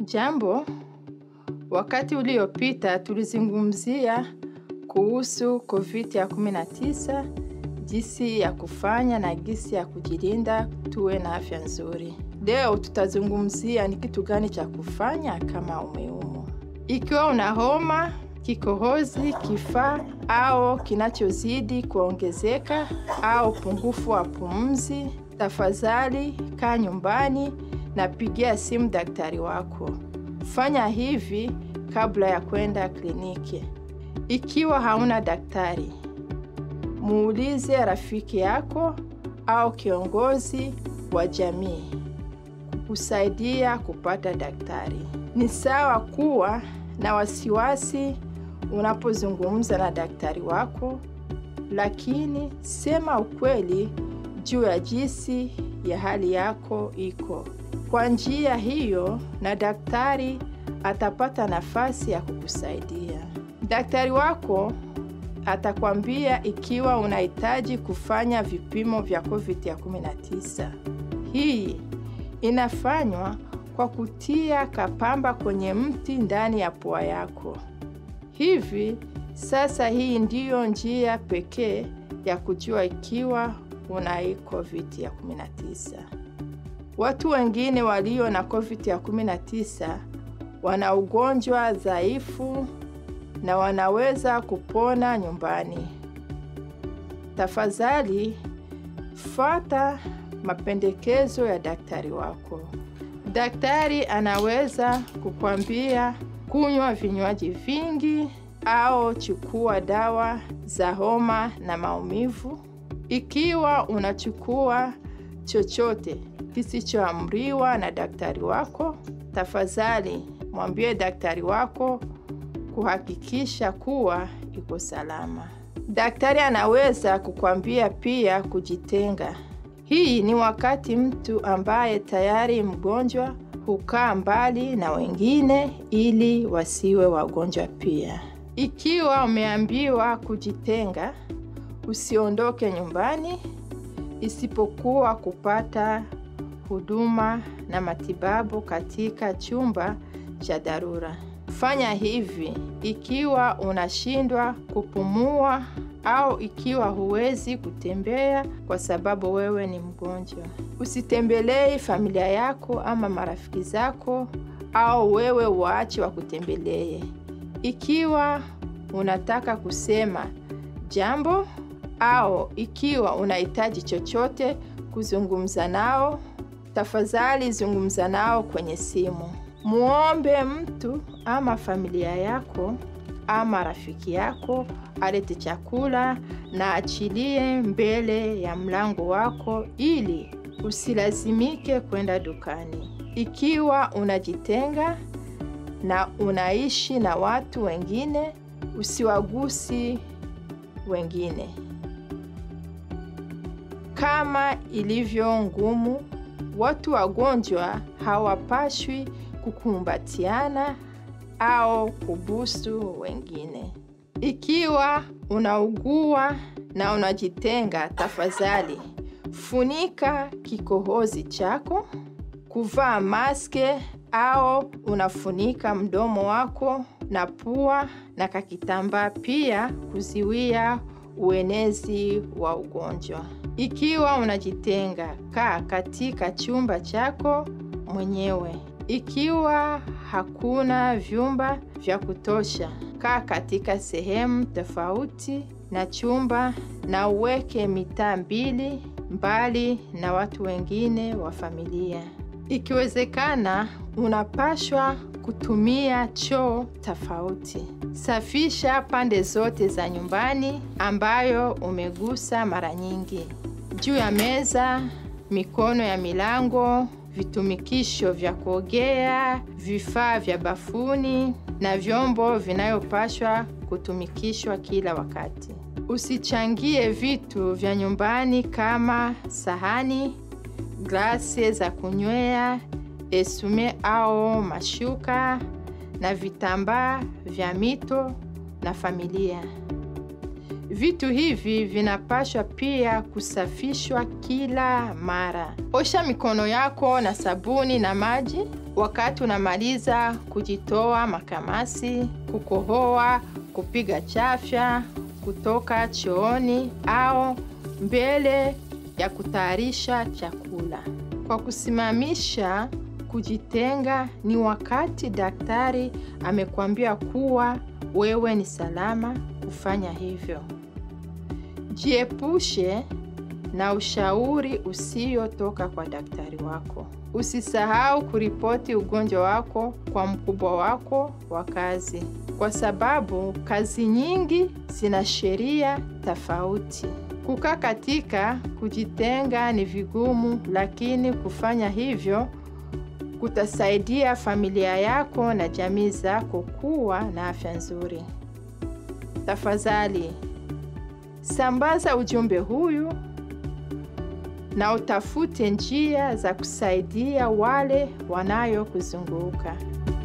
Jambo, wakati uliopita tulizungumzia kuhusu COVID-19, jinsi ya kufanya na jinsi ya kujilinda tuwe na afya nzuri. Leo tutazungumzia ni kitu gani cha kufanya kama umeumwa. Ikiwa una homa, kikohozi, kifaa au kinachozidi kuongezeka au upungufu wa pumzi, tafadhali kaa nyumbani na pigia simu daktari wako. Fanya hivi kabla ya kwenda kliniki. Ikiwa hauna daktari, muulize rafiki yako au kiongozi wa jamii kukusaidia kupata daktari. Ni sawa kuwa na wasiwasi unapozungumza na daktari wako, lakini sema ukweli juu ya jinsi ya hali yako iko. Kwa njia hiyo, na daktari atapata nafasi ya kukusaidia. Daktari wako atakwambia ikiwa unahitaji kufanya vipimo vya COVID-19. Hii inafanywa kwa kutia kapamba kwenye mti ndani ya pua yako. Hivi sasa, hii ndiyo njia pekee ya kujua ikiwa una hii COVID-19. Watu wengine walio na COVID-19 wana ugonjwa dhaifu na wanaweza kupona nyumbani. Tafadhali fuata mapendekezo ya daktari wako. Daktari anaweza kukwambia kunywa vinywaji vingi au chukua dawa za homa na maumivu. Ikiwa unachukua chochote kisichoamriwa na daktari wako, tafadhali mwambie daktari wako kuhakikisha kuwa iko salama. Daktari anaweza kukwambia pia kujitenga. Hii ni wakati mtu ambaye tayari mgonjwa hukaa mbali na wengine ili wasiwe wagonjwa pia. Ikiwa umeambiwa kujitenga, usiondoke nyumbani isipokuwa kupata huduma na matibabu katika chumba cha dharura. Fanya hivi ikiwa unashindwa kupumua au ikiwa huwezi kutembea kwa sababu wewe ni mgonjwa. Usitembelei familia yako ama marafiki zako au wewe waache wakutembelee. Ikiwa unataka kusema jambo au ikiwa unahitaji chochote kuzungumza nao, tafadhali zungumza nao kwenye simu. Muombe mtu ama familia yako ama rafiki yako alete chakula na achilie mbele ya mlango wako ili usilazimike kwenda dukani. Ikiwa unajitenga na unaishi na watu wengine, usiwagusi wengine. Kama ilivyo ngumu, watu wagonjwa hawapashwi kukumbatiana au kubusu wengine. Ikiwa unaugua na unajitenga, tafadhali funika kikohozi chako, kuvaa maske au unafunika mdomo wako na pua na kakitambaa, pia kuziwia uenezi wa ugonjwa. Ikiwa unajitenga, kaa katika chumba chako mwenyewe. Ikiwa hakuna vyumba vya kutosha, kaa katika sehemu tofauti na chumba na uweke mitaa mbili mbali na watu wengine wa familia. Ikiwezekana, unapashwa kutumia choo tofauti. Safisha pande zote za nyumbani ambayo umegusa mara nyingi. Juu ya meza, mikono ya milango, vitumikisho vya kuogea, vifaa vya bafuni na vyombo vinayopashwa kutumikishwa kila wakati. Usichangie vitu vya nyumbani kama sahani, glasi za kunywea, esume au mashuka na vitambaa vya mito na familia. Vitu hivi vinapaswa pia kusafishwa kila mara. Osha mikono yako na sabuni na maji wakati unamaliza kujitoa makamasi, kukohoa, kupiga chafya, kutoka chooni au mbele ya kutayarisha chakula. Kwa kusimamisha kujitenga, ni wakati daktari amekwambia kuwa wewe ni salama kufanya hivyo. Jiepushe na ushauri usiotoka kwa daktari wako. Usisahau kuripoti ugonjwa wako kwa mkubwa wako wa kazi, kwa sababu kazi nyingi zina sheria tofauti. Kukaa katika kujitenga ni vigumu, lakini kufanya hivyo kutasaidia familia yako na jamii zako kuwa na afya nzuri. Tafadhali sambaza ujumbe huyu na utafute njia za kusaidia wale wanayokuzunguka.